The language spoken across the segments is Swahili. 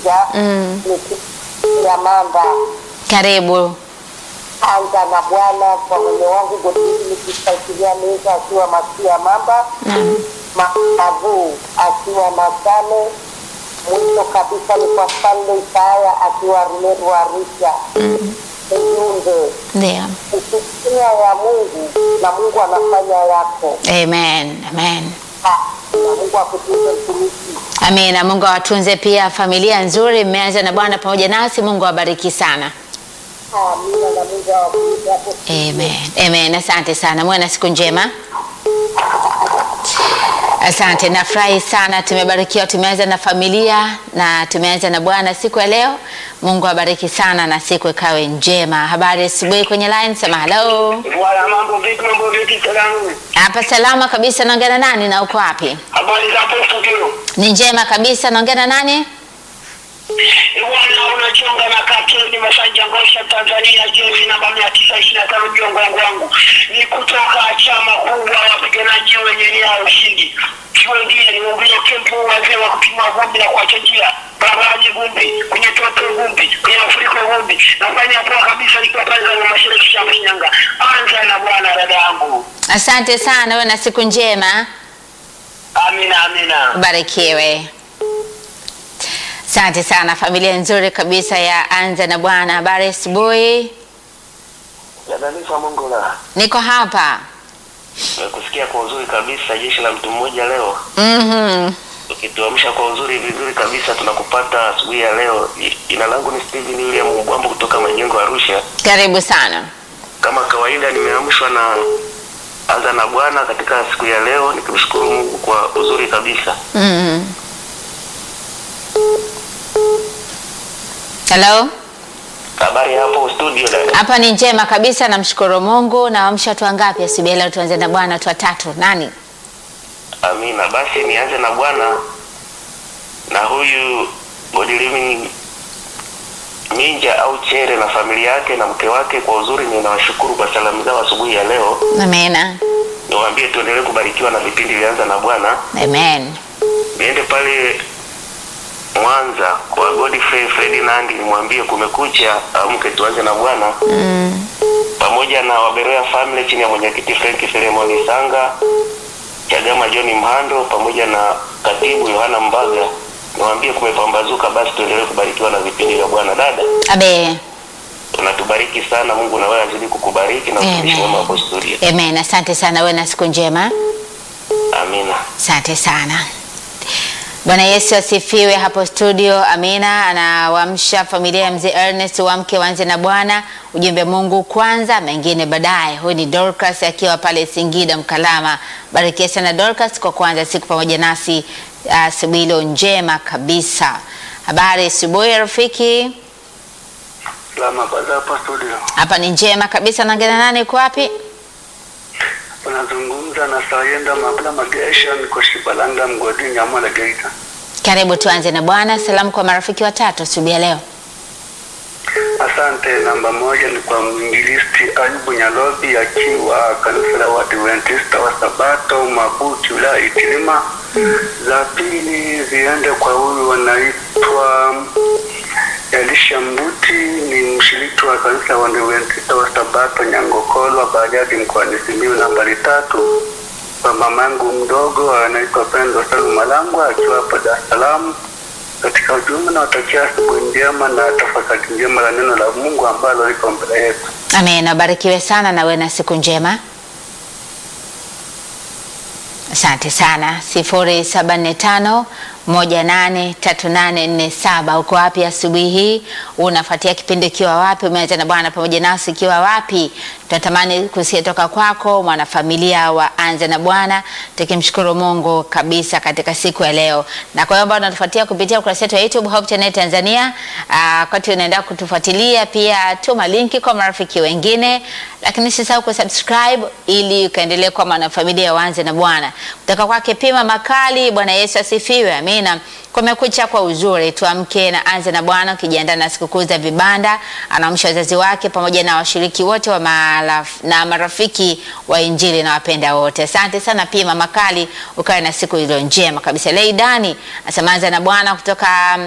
Arusha Mm. ya mamba Karibu. anza na Bwana kwa mwenye wangu Godwini nikisaikilia meza akiwa Masia Mamba Naam. Mavu akiwa Masale. Mwisho kabisa ni kwa Stanley Isaya akiwa Rumeru Arusha. Ujumbe Ndio. ukitumia ya Mungu na Mungu anafanya yako, Amen. Amen. Ah, na Mungu akutunze mtumishi. Amina. Mungu awatunze pia familia nzuri. Mmeanza na Bwana pamoja nasi. Mungu awabariki sana. Amina na Mungu awabariki hapo. Amen. Amen. Asante sana. Muwe na siku njema. Asante, nafurahi sana, tumebarikiwa, tumeanza na familia na tumeanza na Bwana siku ya leo. Mungu awabariki sana na siku ikawe njema. Habari ya asubuhi kwenye line, sema hello. Bwana, mambo vipi? Mambo vipi? Salamu, Hapa salama kabisa, naongea na nani na uko wapi? habari za hapo studio? Ni njema kabisa, naongea na nani? Bwana, unachonga na kateni Masanja Ngosha, Tanzania, jezi namba mia tisa ishirini na tano jongo wangu ni kutoka chama kubwa wapiganaji wenye nia ya ushindi. Kiwengine ni uvile kempu wazee wa kupima vumbi na kuacha njia barabarani vumbi, kwenye toto vumbi, kwenye mafuriko vumbi. Nafanya poa kabisa nikiwa pale za mashariki cha Shinyanga. Anza na Bwana dada yangu. Asante sana, uwe na siku njema, Amina, amina. ubarikiwe. Asante sana, familia nzuri kabisa ya Anza na Bwana. Habari ya asubuhi, Dada Lisa Mongola. niko hapa. Nimekusikia kwa uzuri kabisa, jeshi la mtu mmoja leo Mhm. ukituamsha kwa uzuri vizuri kabisa, tunakupata asubuhi ya leo. I- Jina langu ni Steven William Mbwambo kutoka Majengo Arusha. Karibu sana. Kama kawaida, nimeamshwa na anza na Bwana katika siku ya leo, nikimshukuru Mungu kwa uzuri kabisa. Mhm. Hello? Habari ya hapo studio dada? Hapa ni njema kabisa, namshukuru Mungu. Naamsha watu wangapi asubuhi ya leo? Tuanze na Bwana, watu watatu. Nani? Amina. Basi nianze na Bwana na huyu Godiliving Minja au Chere na familia yake na mke wake, kwa uzuri ninawashukuru kwa salamu zao asubuhi ya leo. Amena. niwaambie tuendelee kubarikiwa na vipindi vyanza na Bwana. Amen. Niende pale Mwanza kwa Godfrey Ferdinand, nimwambie kumekucha, amke tuanze na Bwana Mm. pamoja na Waberoya family chini ya mwenyekiti Frank Filemoni Sanga, Chagama John Mhando pamoja na katibu Yohana Mbaga, niwaambie kumepambazuka, basi tuendelee kubarikiwa na vipindi vya Bwana. Dada, Abe. unatubariki sana, Mungu na wewe azidi kukubariki na utumishi Amen. wema hapo studio. Amen. Asante sana, uwe na siku njema. Amina. Asante sana. Bwana Yesu asifiwe hapo studio. Amina. Anawaamsha familia ya mzee Ernest wamke waanze na Bwana. Ujumbe Mungu kwanza, mengine baadaye. Huyu ni Dorcas akiwa pale Singida Mkalama. Barikia sana Dorcas kwa kuanza siku pamoja nasi asubuhi uh, njema kabisa. Habari asubuhi rafiki. Salama kwanza hapa studio. Hapa ni njema kabisa. Naongea na nani? Uko wapi? Unazungumza na Sayenda Mabla Magesha, niko Shibalanga mgodini Nyamwala Geita. Karibu tuanze na Bwana. Salamu kwa marafiki watatu asubuhi ya leo. Asante. Namba moja ni kwa mwinjilisti Ayubu Nyalobi akiwa kanisa la Waadventista wa Sabato Mabuti wilaya ya Itilima. Za pili ziende kwa huyu wanaitwa Elisha Mbuti, ni mshiriki wa kanisa la Waadventista wa Sabato Nyangokolwa Bariadi mkoani Simiyu. Nambari tatu kwa mamangu mdogo anaitwa Pendo Salu Malangwa akiwa hapa Dar es Salaam. Katika ujumbe nawatakia asubuhi njema na tafakari njema la neno la Mungu ambalo liko mbele yetu. Amen. Abarikiwe sana na uwe na siku njema. Asante sana. sifuri saba nne tano moja nane tatu nane nne saba. Uko wapi asubuhi hii? Unafuatia kipindi ukiwa wapi? Umeanza na Bwana pamoja nasi ukiwa wapi? Tunatamani kusikia toka kwako, mwanafamilia wa Anza na Bwana, tukimshukuru Mungu kabisa katika siku ya leo. Na kwa hiyo ambao unatufuatia kupitia ukurasa wetu wa YouTube Hope Channel Tanzania, ah, wakati unaenda kutufuatilia pia tuma linki kwa marafiki wengine, lakini usisahau kusubscribe ili ukaendelee kuwa mwanafamilia wa Anza na Bwana. Kutoka kwake Pima Makali, Bwana Yesu asifiwe. Amina. Kumekucha kwa uzuri, tuamke na Anza na Bwana, ukijiandaa na sikukuu za vibanda. Anaamsha wazazi wake pamoja na washiriki wote wa maraf, na marafiki wa Injili na wapenda wote. Asante sana Pima Makali, ukawe na siku iliyo njema kabisa. Leidani asema Anza na Bwana kutoka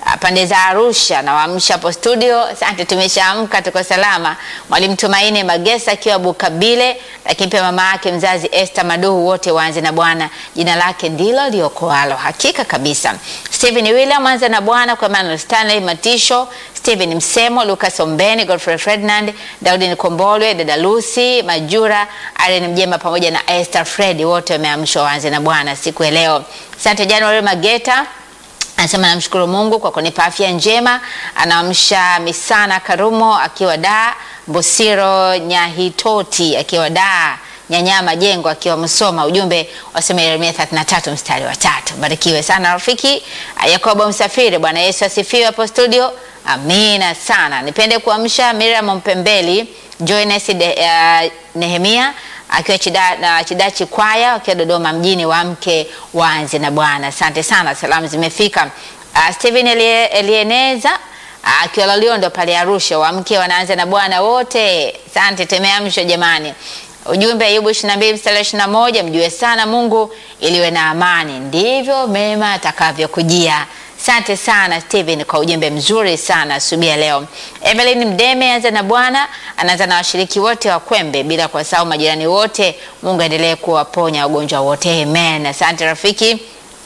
ah, pande za Arusha na waamsha hapo studio. Asante, tumeshaamka tuko salama. Mwalimu Tumaini Magesa akiwa Bukabile, lakini pia mama yake mzazi Esther Maduhu, wote waanze na Bwana, jina lake ndilo liokoalo. Hakika kabisa. Stephen William anza na Bwana kwa Emmanuel Stanley Matisho, Stephen Msemo, Lucas Ombeni, Godfrey Ferdinand, Daudi Nikombolwe, dada Lucy Majura, Irene Mjema pamoja na Esther Fred, wote wameamshwa waanze na Bwana siku ya leo. Asante January Mageta anasema namshukuru Mungu kwa kunipa afya njema. Anaamsha Misana Karumo akiwa da Mbosiro Nyahitoti akiwa da Nyanyama Jengo akiwa Msoma. Ujumbe wasema Yeremia 33 mstari wa tatu. Barikiwe sana rafiki. Yakobo Msafiri, Bwana Yesu asifiwe hapo studio. Amina sana. Nipende kuamsha Miriam Mpembeli, Joynes de, uh, Nehemia akiwa chida, na Chidachi Kwaya wakiwa Dodoma mjini, wa mke waanze na Bwana. Asante sana, salamu zimefika. Uh, Steven Elie, Elieneza uh, akiwa Loliondo pale Arusha, wa mke wanaanza na Bwana wote. Asante, tumeamshwa jamani. Ujumbe Ayubu 22 mstari 21, mjue sana Mungu iliwe na amani, ndivyo mema atakavyokujia. Asante sana Steven kwa ujumbe mzuri sana asubuhi ya leo. Evelyn Mdeme anza na Bwana, anaanza na washiriki wote wa Kwembe bila kuwasahau majirani wote. Mungu aendelee kuwaponya wagonjwa wote. Amen. Asante rafiki.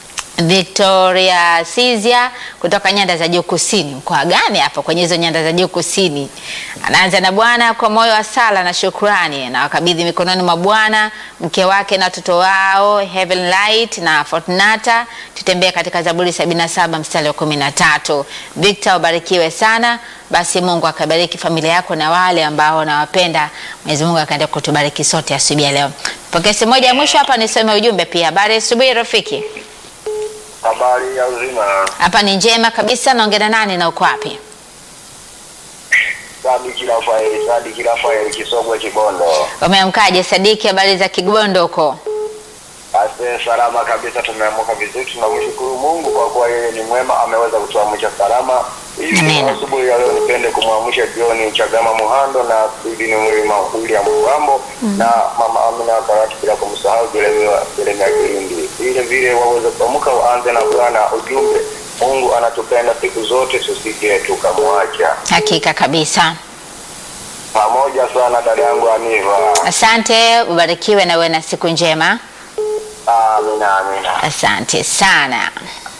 Victoria Sizia kutoka nyanda za juu kusini. Mkoa gani hapo kwenye hizo nyanda za juu kusini? Anaanza na Bwana kwa moyo wa sala na shukrani, na wakabidhi mikononi mwa Bwana mke wake na watoto wao Heaven Light na Fortunata. Tutembee katika Zaburi 77 mstari wa 13. Victor, ubarikiwe sana. Basi Mungu akabariki familia yako na wale ambao nawapenda. Mwenyezi Mungu akaenda kutubariki sote asubuhi ya leo. Pokesi moja ya mwisho hapa, nisome ujumbe pia. Habari asubuhi rafiki. Habari ya uzima. Hapa ni njema kabisa. Naongea na nani na uko wapi? Sadiki Rafaeli, Sadiki Rafaeli Kisogwe Kibondo. Umeamkaje Sadiki? Habari za Kigondo huko? Asante, salama kabisa, tumeamka vizuri. Tunamshukuru Mungu kwa kuwa yeye ni mwema, ameweza kutuamsha salama. Hivi Amen. asubuhi ya leo nipende kumwamsha John Chagama Muhando na Bidini Mlima William Mgambo na mama Amina Karati, bila kumsahau Jeremia Jeremia Kilindi. Vile vile waweze kuamka waanze na Bwana ujumbe, Mungu anatupenda siku zote, tusije tukamwacha. Hakika kabisa. Pamoja sana dada yangu Aniva. Asante, ubarikiwe na uwe na siku njema. Amina, amina. Asante sana.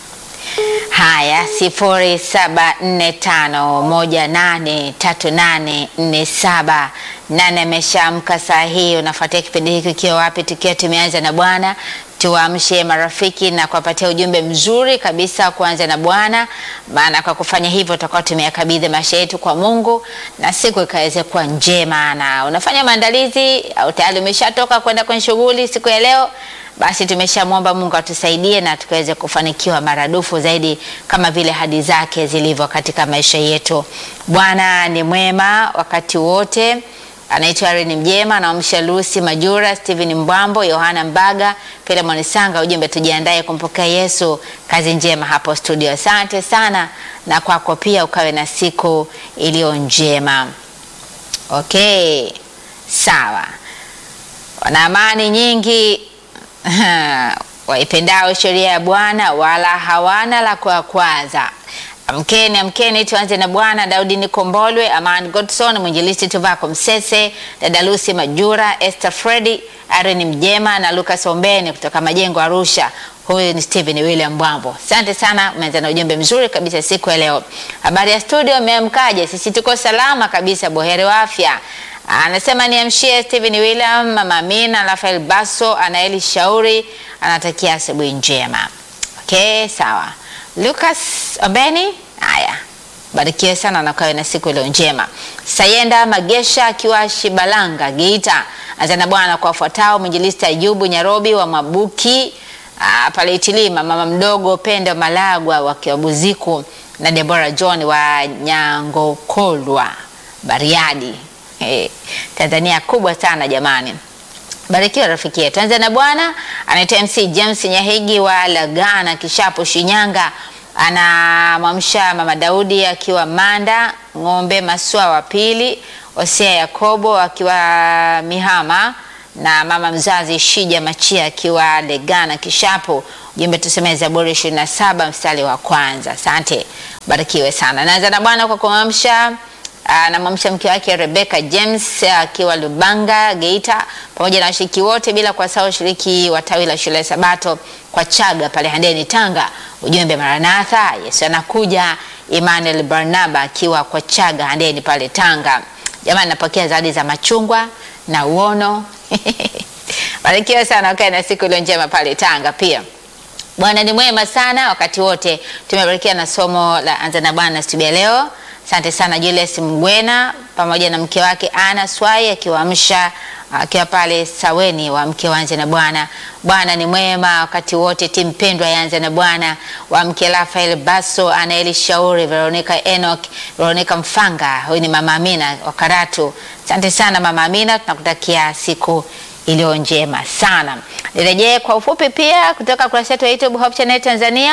Haya, sifuri saba nne tano moja nane tatu nane nne saba. Nane ameshaamka saa hii. Unafuatia kipindi hiki ukiwa wapi? Tukiwa tumeanza na Bwana, tuwaamshe marafiki na kuwapatia ujumbe mzuri kabisa wa kuanza na Bwana, maana kwa kufanya hivyo tutakuwa tumeyakabidhi maisha yetu kwa Mungu na siku ikaweze kuwa njema. Na unafanya maandalizi au tayari umeshatoka kwenda kwenye shughuli siku ya leo? Basi tumeshamwomba Mungu atusaidie na tukaweze kufanikiwa maradufu zaidi kama vile hadi zake zilivyo katika maisha yetu. Bwana ni mwema wakati wote. Anaitwa Irene Mjema, anaamsha Lucy Majura, Steven Mbwambo, Yohana Mbaga, Philemon Sanga. Ujumbe tujiandae kumpokea Yesu. Kazi njema hapo studio. Asante sana, na kwako pia ukawe na siku iliyo njema. Okay, sawa. Wana amani nyingi waipendao sheria ya Bwana wala hawana la kuwakwaza. Amkeni, amkeni, tuanze na Bwana. Daudi Nikombolwe, Aman Godson, mwinjilisti Tuvako Msese, dada Lucy Majura, Esther Fredi, Irene Mjema na Lucas Ombeni kutoka Majengo Arusha. Huyu ni Stephen William Mbwambo. Asante sana, umeanza na ujumbe mzuri kabisa siku ya leo. Habari ya studio, umeamkaje? Sisi tuko salama kabisa, boheri wa afya. Anasema niamshie Stephen William, Mama Amina, Rafael Baso, Anaeli Shauri, anatakia asubuhi njema. Okay, sawa. Lucas Obeni, haya barikiwe sana na ukawe na siku iliyo njema. Sayenda Magesha akiwa Shibalanga Geita, azana Bwana kwa wafuatao: mwinjilisti Ayubu Nyarobi wa Mabuki ah, pale Itilima, mama mdogo Pendo Malagwa wa Kiwabuziku na Deborah John wa Nyangokolwa Bariadi. Eh, Tanzania kubwa sana jamani. Barikiwa rafiki yetu. Anza na Bwana anaitwa MC James Nyahigi wa Lagana Kishapo Shinyanga, anamwamsha mama Daudi akiwa Manda Ng'ombe Maswa wa pili, Hosea Yakobo akiwa Mihama na mama mzazi Shija Machia akiwa Legana Kishapo. Ujumbe tuseme Zaburi 27 mstari wa kwanza. Asante. barikiwe sana. Naanza na Bwana kwa kumwamsha anamwamsha mke wake Rebecca James akiwa Lubanga Geita, pamoja na washiriki wote, bila kuwasahau washiriki wa tawi la shule ya Sabato kwa Chaga pale Handeni Tanga. Ujumbe Maranatha, Yesu anakuja. Emmanuel Barnaba akiwa kwa Chaga Handeni pale Tanga. Jamani, napokea zawadi za machungwa na uono barikiwa sana, wakae na siku iliyo njema pale Tanga pia. Bwana ni mwema sana wakati wote. Tumebarikiwa na somo la anza na Bwana siku ya leo. Asante sana Julius Mgwena pamoja na mke wake Ana Swai akiwaamsha akiwa pale Saweni wa mke wanze na Bwana. Bwana ni mwema wakati wote. Timu pendwa yanze na Bwana wa mke Rafael Baso, Anaeli Shauri, Veronica Enoch, Veronica Mfanga. Huyu ni mama Amina wa Karatu. Asante sana mama Amina, tunakutakia siku iliyo njema sana. Nirejee kwa ufupi pia kutoka kurasa yetu ya YouTube Hope Channel Tanzania.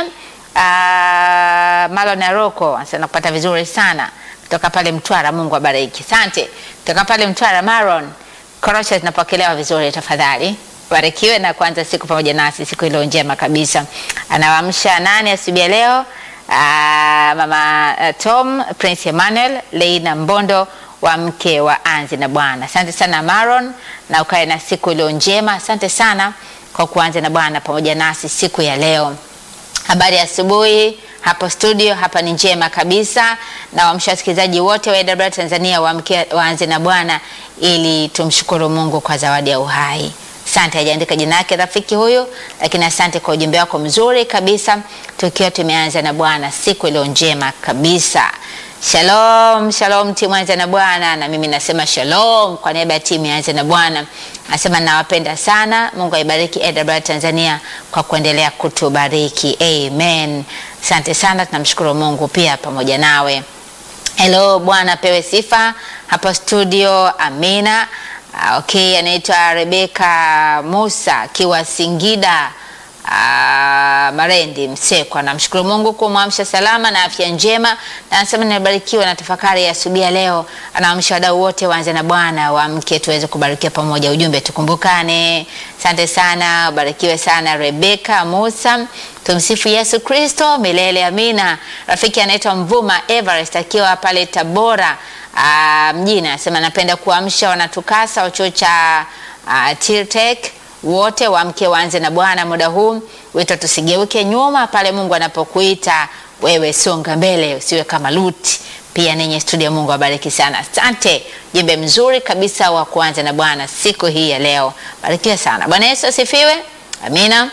Uh, Marlon Aroko anasema kupata vizuri sana kutoka pale Mtwara. Mungu abariki. Asante. Kutoka pale Mtwara Marlon. Korosho zinapokelewa vizuri tafadhali. Barikiwe na kuanza siku pamoja nasi siku iliyo njema kabisa. Anawaamsha nani asubuhi ya leo? Uh, mama uh, Tom, Prince Emmanuel, Leina Mbondo wa mke wa Anzi na Bwana. Asante sana Maron, na ukae na siku iliyo njema. Asante sana kwa kuanza na Bwana pamoja nasi siku ya leo. Habari ya asubuhi hapo studio, hapa ni njema kabisa, na waamsha wasikilizaji wote wa AWR Tanzania waamke waanze na Bwana ili tumshukuru Mungu kwa zawadi ya uhai. Asante, hajaandika jina lake rafiki huyu, lakini asante kwa ujumbe wako mzuri kabisa, tukiwa tumeanza na Bwana siku iliyo njema kabisa. Shalom, shalom timu Anza na Bwana, na mimi nasema shalom kwa niaba ya timu ya Anza na Bwana. Nasema nawapenda sana. Mungu aibariki AWR Tanzania kwa kuendelea kutubariki. Amen. Asante sana, tunamshukuru Mungu pia pamoja nawe. Hello, Bwana pewe sifa hapa studio. Amina. Ah, Okay, anaitwa Rebeka Musa akiwa Singida Ah, Marendi Msekwa. Namshukuru Mungu kumwamsha salama na afya njema, na anasema nimebarikiwa na tafakari ya asubuhi ya leo. Anaamsha wadau wote waanze na Bwana waamke tuweze kubarikiwa pamoja. Ujumbe tukumbukane. Asante sana, barikiwe sana Rebeka Musa. Tumsifu Yesu Kristo milele, amina. Rafiki anaitwa Mvuma Everest akiwa pale Tabora ah, mjini, anasema napenda kuamsha wanatukasa wa chuo cha ah, Tirtek wote waamke waanze na Bwana muda huu. Wito tusigeuke nyuma pale Mungu anapokuita wewe, songa mbele, usiwe kama Luti. Pia ninyi studio, Mungu awabariki sana. Asante, jembe mzuri kabisa wa kuanza na Bwana siku hii ya leo. Barikiwa sana. Bwana Yesu asifiwe. Amina.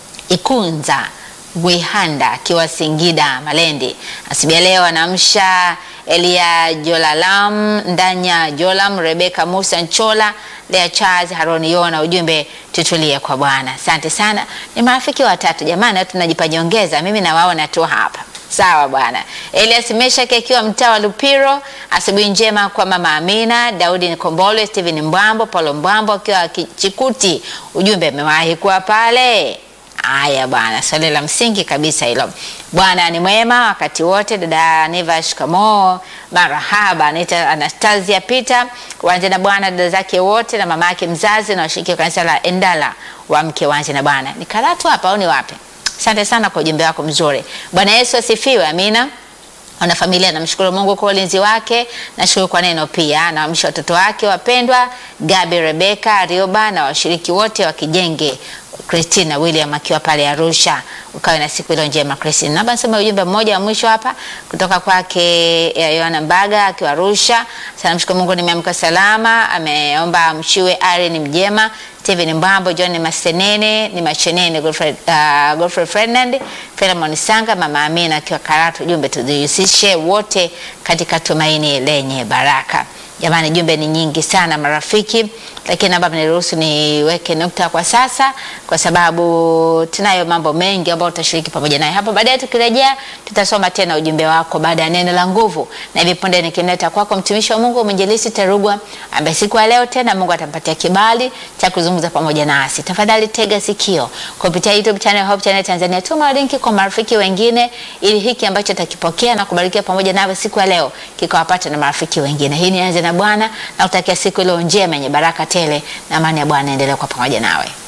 Ikunza Gwihanda akiwa Singida Malendi, asibia leo anaamsha Elia Jolalam Ndanya Jolam Rebeka Musa Nchola Lea Charles Haroni Yona. Ujumbe tutulie kwa Bwana. Asante sana, ni marafiki watatu jamani, tunajipa nyongeza, mimi nawaona tu hapa. Sawa bwana. Elias Meshaki akiwa mtaa wa Lupiro, asubuhi njema kwa mama Amina, Daudi Nkombole, Steven Mbwambo, Paulo Mbwambo akiwa Chikuti. Ujumbe amewahi kuwa pale. Haya bwana, swali la msingi kabisa hilo. Bwana ni mwema wakati wote. Dada Neva, shikamoo, marahaba. Anaita Anastasia Peter, wanje na Bwana, dada zake wote na mama yake mzazi na washiriki wa kanisa la Endala wa mke wanje na Bwana. Ni Karatu hapa au ni wapi? Asante sana kwa ujumbe wako mzuri. Bwana Yesu asifiwe. Amina. Wana familia, namshukuru Mungu kwa ulinzi wake, nashukuru kwa neno pia. Naamsha watoto wake wapendwa Gabi, Rebeka, Rioba na washiriki wote wa Kijenge, Christina William akiwa pale Arusha. Ukawe na siku iliyo njema Christina. Naomba nisome ujumbe mmoja wa mwisho hapa kutoka kwake Yohana Mbaga akiwa Arusha. Sana mshukuru Mungu nimeamka salama. Ameomba mshiwe Ari ni mjema Steven Mbambo, John Masenene, ni Machenene, Godfrey, uh, Godfrey Ferdinand, Philemon Sanga, Mama Amina akiwa Karatu. Jumbe tujihusishe wote katika tumaini lenye baraka. Jamani, jumbe ni nyingi sana marafiki, lakini naomba mniruhusu niweke nukta kwa sasa, kwa sababu tunayo mambo mengi ambayo tutashiriki pamoja naye hapo baadaye. Tukirejea tutasoma tena ujumbe wako baada ya neno la nguvu, na hivi punde nikimleta kwako mtumishi wa Mungu mwinjilisti Terugwa, ambaye siku ya leo tena Mungu atampatia kibali cha kuzungumza pamoja nasi. Tafadhali tega sikio kupitia YouTube channel Hope Channel Tanzania, tuma linki kwa marafiki wengine, ili hiki ambacho atakipokea na kubarikiwa pamoja nawe siku ya leo kikawapata na marafiki wengine. Hii ni Anza na Bwana na utakia siku iliyo njema yenye baraka tele, na amani ya Bwana endelee kwa pamoja nawe.